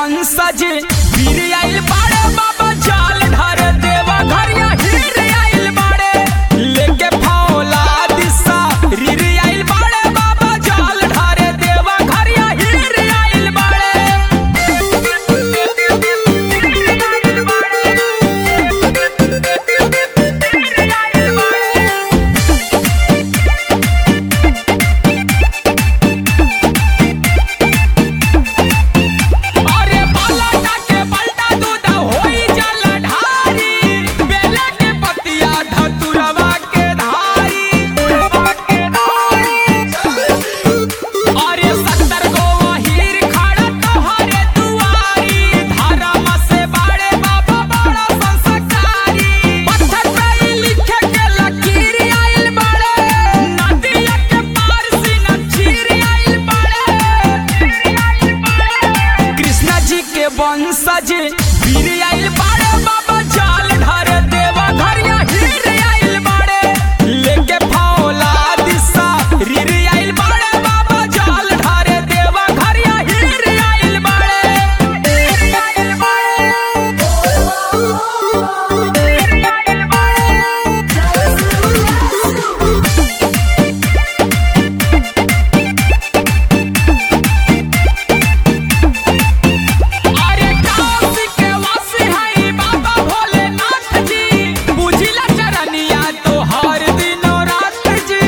वंशज वीर आइल बाड़े बाबा जाल ढार देवा घरिया हीर आइल बाड़े लेके फौला दिशा रीर आइल बाड़े बाबा जाल ढार देवा घरिया हीर आइल बाड़े अरे पलटा के पलटा दूध होई जल ढारी बेला के पतिया धतुरवा के धारी अरे सत्तर गो हीर खड़ा तोहरे दुआरी धर्म से बाड़े बाबा बड़ा संस्कारी पत्थर पे लिखे के लकीर आइल बाड़े नदिया के पार से नचीर आइल बाड़े कृष्णा जी के वंशज वीर आइल बाड़े बाबा जाल ढार देवा घरिया हीर आइल बाड़े लेके फौला दिशा रीर आइल बाड़े बाबा जाल ढार देवा घरिया हीर आइल अरे काशी के वासी हई बाबा भोलेनाथ जी बुझिला चरनिया तो हर दिनो रात जी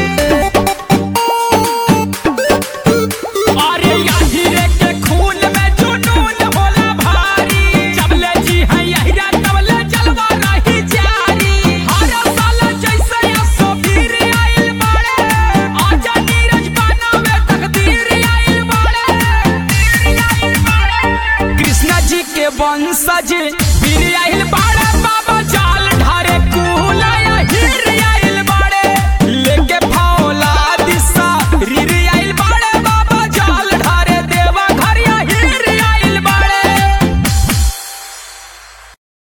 अरे यही रे के खून में जुनून होला भारी जबले जी हई यही रे तबले जलवा रही जारी हर साल जैसे असो वीर आइल बाड़े आजा नीरज बनावे तकदीर आइल बाड़े कृष्णा जी के वंशज वीर आइल बाड़े